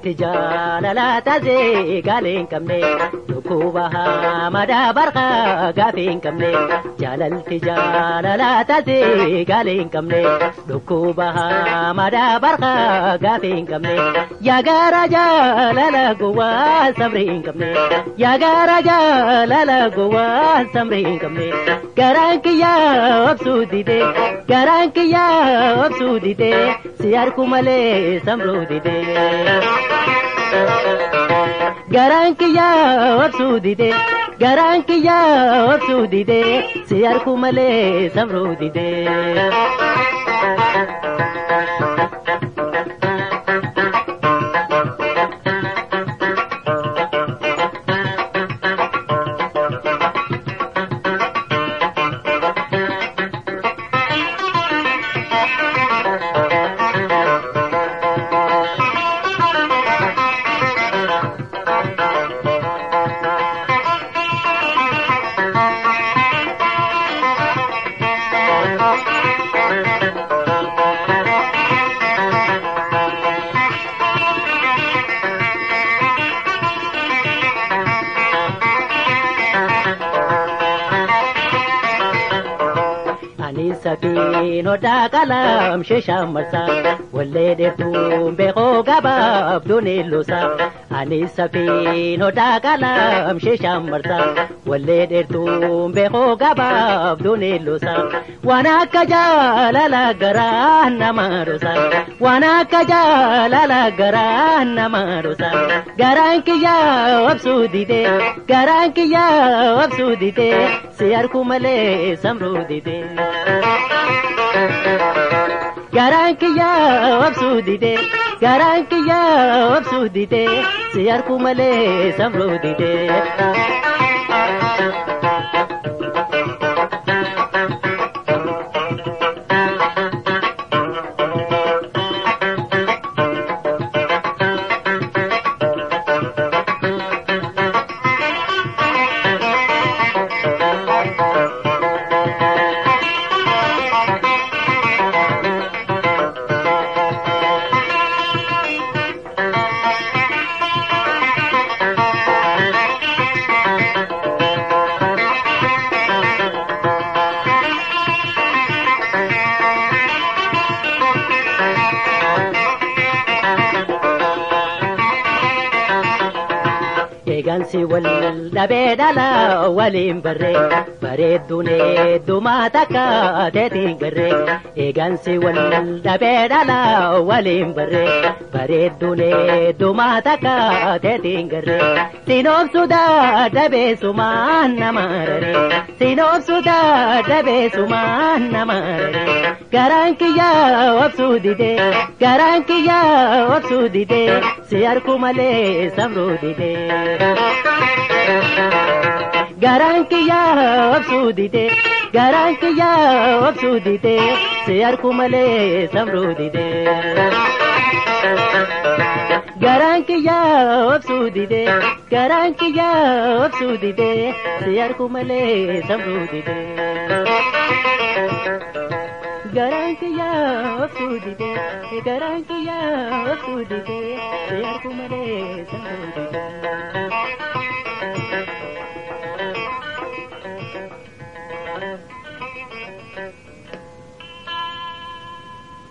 Jaalalti jaalalaa taasee gaalee hin qabne dhukkuba hamadaa barqaa gaafii hin qabne jaalalti jaalalaa taasee gaalee hin qabne dhukkuba hamadaa barqaa gaafii hin qabne yaagaara jaalala gowwaa sabrii hin qabne yaagaara jaalala gowwaa sabrii hin qabne garaan kiyyaa obsuu didee garaan kiyyaa obsuu didee si harku malee samruu didee. Garaan kiyyaa obsuu didee garaan kiyyaa obsuu didee si harku malee samruu didee. sakiin hodhaa qalam sheeshaan marsaa wallee dheertuun beekoo gabaaf duuniin loosaa ani sakiin hodhaa qalam sheeshaan marsaa wallee dheertuun beekoo gabaaf duuniin loosaa waan akka jaalala garaa nama dhoosaa waan akka jaalala garaa nama dhoosaa garaan kiyyaa obsuu didee garaan kiyyaa obsuu didee si harku malee samruu didee. Garaan kiyyaa obsuu didee garaan kiyyaa obsuu didee si harku malee samruu didee. Eegansi wal dhabee dhala waliin barree bareedduun heddummaa takka teetiin garree. Eegansi wal dhabee dhala waliin barree bareedduun heddummaa takka teetiin garree. Sinoobsu dadhabee sumaan nama raree. Sinoobsu dadhabee sumaan nama raree. Garaan kiyyaa obsuu didee garaan kiyyaa obsuu didee si harku malee samruu didee. Garaan kiyyaa obsuu didee garaan kiyyaa obsuu didee si harku malee samruu didee. Garaan kiyyaa obsuu didee garaan kiyyaa obsuu didee si harku malee samruu didee. Garaan kiyyaa obsuu didee garaan kiyyaa obsuu didee si harku malee samruu didee.